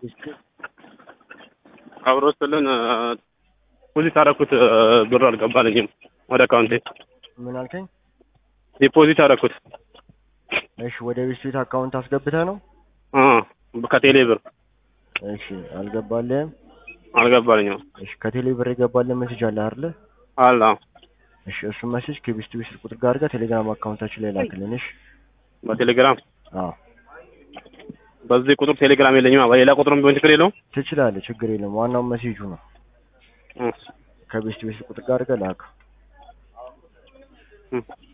አብሮ ስልን ዲፖዚት አደረኩት ብር አልገባልኝም ወደ አካውንቴ ምን አልከኝ? ዲፖዚት አደረኩት እሺ ወደ ቤት ቤት አካውንት አስገብተህ ነው? እ ከቴሌ ብር እሺ አልገባልህም? አልገባልኝም እሺ ከቴሌ ብር የገባልህ ሜሴጅ አለ አይደለ? አለ እሺ እሱን ሜሴጅ ከቤት ቤት ቁጥር ጋር አድርገህ ቴሌግራም አካውንታችን ላይ ላክልን። እሺ በቴሌግራም አዎ በዚህ ቁጥር ቴሌግራም የለኝም በሌላ ቁጥርም ቢሆን ችግር የለውም ትችላለህ፣ ችግር የለም። ዋናው ሜሴጁ ነው። እ ከቤት ቤት ቁጥር ጋር አድርገህ ላክ። እ